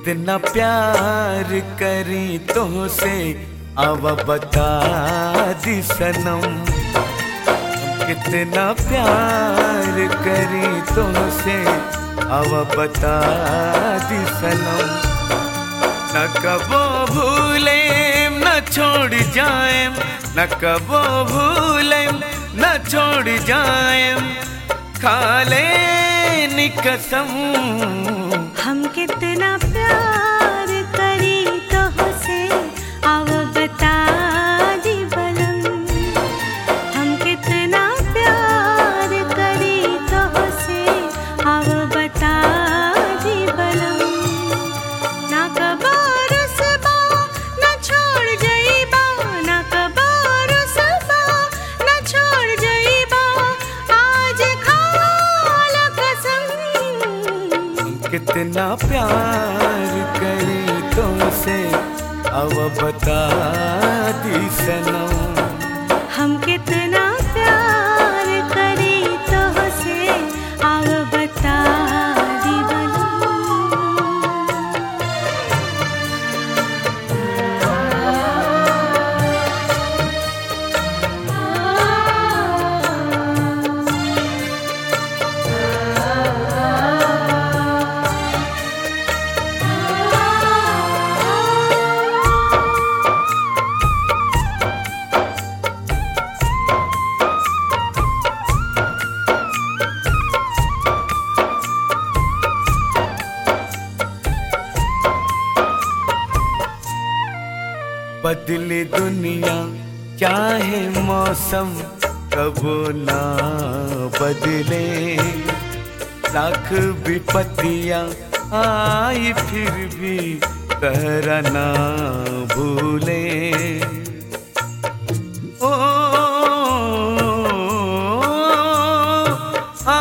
कितना प्यार करी तुमसे अब बता दी सनम कितना प्यार करी तुमसे अब बता दी सनम न कबो भूले न छोड़ जाए न कबो भूले न छोड़ जाए खाले कसम हम कितना प्यार करी तो से अब बता दी बलम हम कितना प्यार करी तो से अब बता दी बलम ना कबार सबा ना छोड़ जाइबा ना कबार सबा ना छोड़ जाइबा आज खाल कसम कितना प्यार करी तुमसे अब बता दी सनम हम कितना प्यार करी तो से अब बता दी बलम बदले दुनिया चाहे मौसम कबो ना बदले लाख विपत्तियां आई फिर भी कहरा ना भूले ओ आ,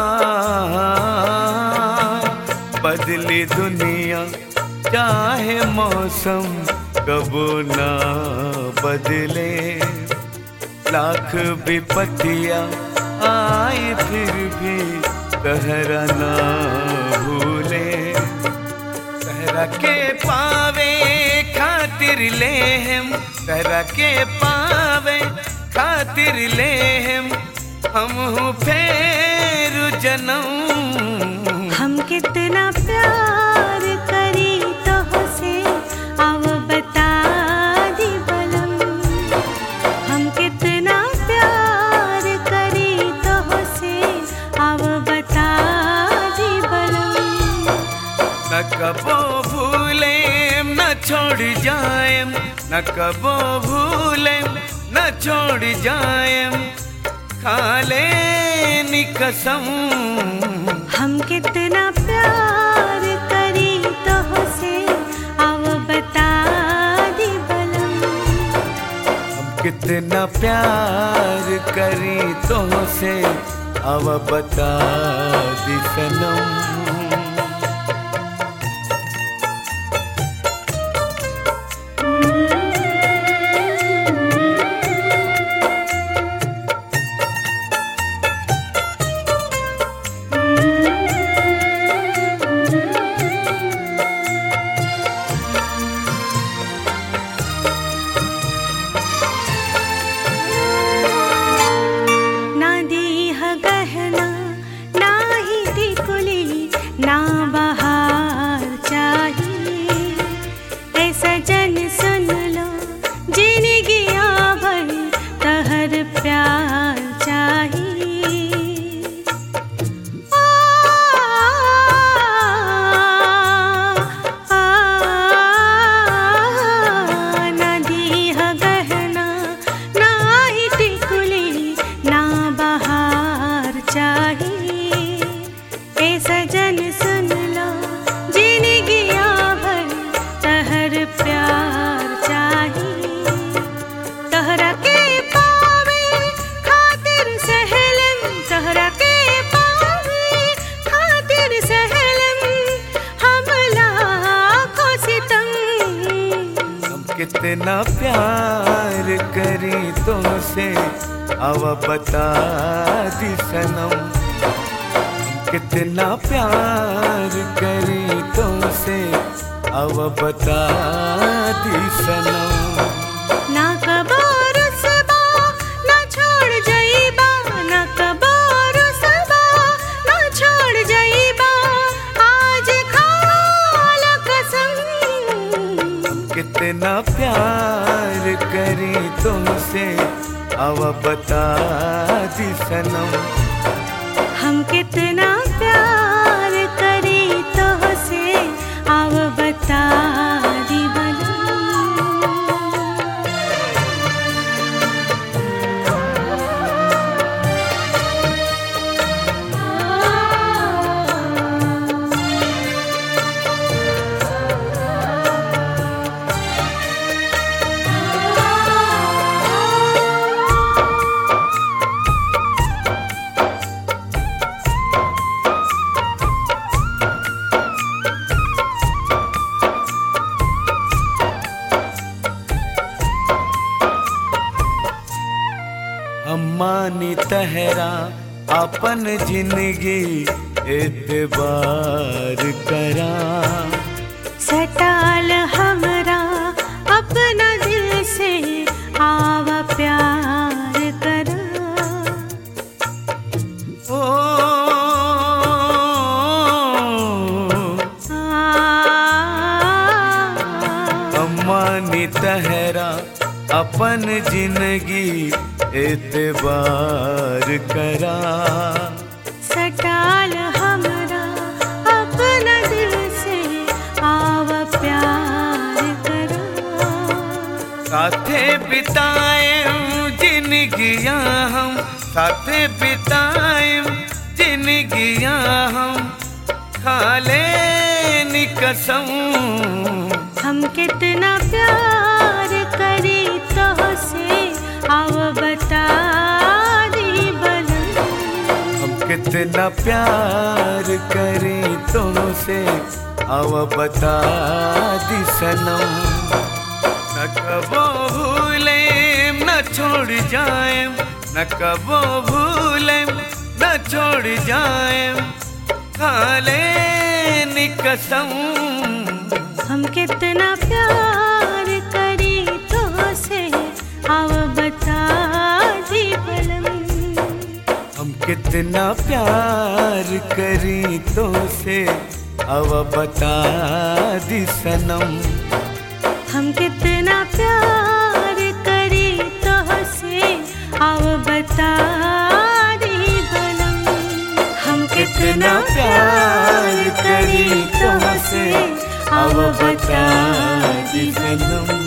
बदली दुनिया चाहे मौसम कबो ना बदले लाख विपत्तियां आई फिर भी कहरा ना भूले कहरा के पावे खातिर ले हम कहरा के पावे खातिर ले हम हम हूँ फेर जन्म हम कितना प्यार करी तो से अब बता दी बलम हम कितना प्यार करी तो से अब बता दी बलम न कबो भूले न छोड़ जाए न कबो भूले न छोड़ जाए खाले कसम हम कितना प्यार करी तो से अब बता दी बलम हम कितना प्यार करी तुमसे अब बता दी सनम ना दीह गहना ना ही टिकुली ना बहार चाहिए ऐसा जन सुन लो जिंदगी भर तहर प्यार चाहिए आ, आ, ना दीह गहना ना ही टिकुली ना बहार चाहिए ए सजन सुन लो जिंदगी भर तहर प्यार चाहिए तहरा के पावे खातिर सहलन तहरा के पावे खातिर सहलन हम लाखों सितम हम कितना प्यार करी तुमसे अब बता दी सनम हम कितना प्यार करी तुमसे अब बता दी सनम ना कबो रुसबा ना छोड़ जाइबा ना कबो रुसबा ना छोड़ जाइबा आज खाल कसम कितना प्यार करी तुमसे अब बता दी सनम हम कितना प्यार करी तो से अब बता दी बलम अम्मानी तहरा अपन जिंदगी एतबार करा सटाल हमरा अपना दिल से आवा प्यार करा ओ अम्मानी तहरा अपन जिंदगी एतबार करा सटाल हमरा अपना दिल से आवा प्यार करा साथे बिताए जिंदगियां हम साथे बिताए जिंदगियां हम खाले कसम हम कितना प्यार करी तो से आव बता दी बलम हम कितना प्यार करें तुमसे अब बता दी सनम न कबो भूले न छोड़ जाए न कबो भूले न छोड़ जाए खाले कसम हम कितना प्यार करी तो से आव बता दी बलम हम कितना प्यार करी तो से अब बता दी सनम हम कितना प्यार करी तो से आव बता दी बलम हम कितना प्यार करी तुमसे अब बता दी सनम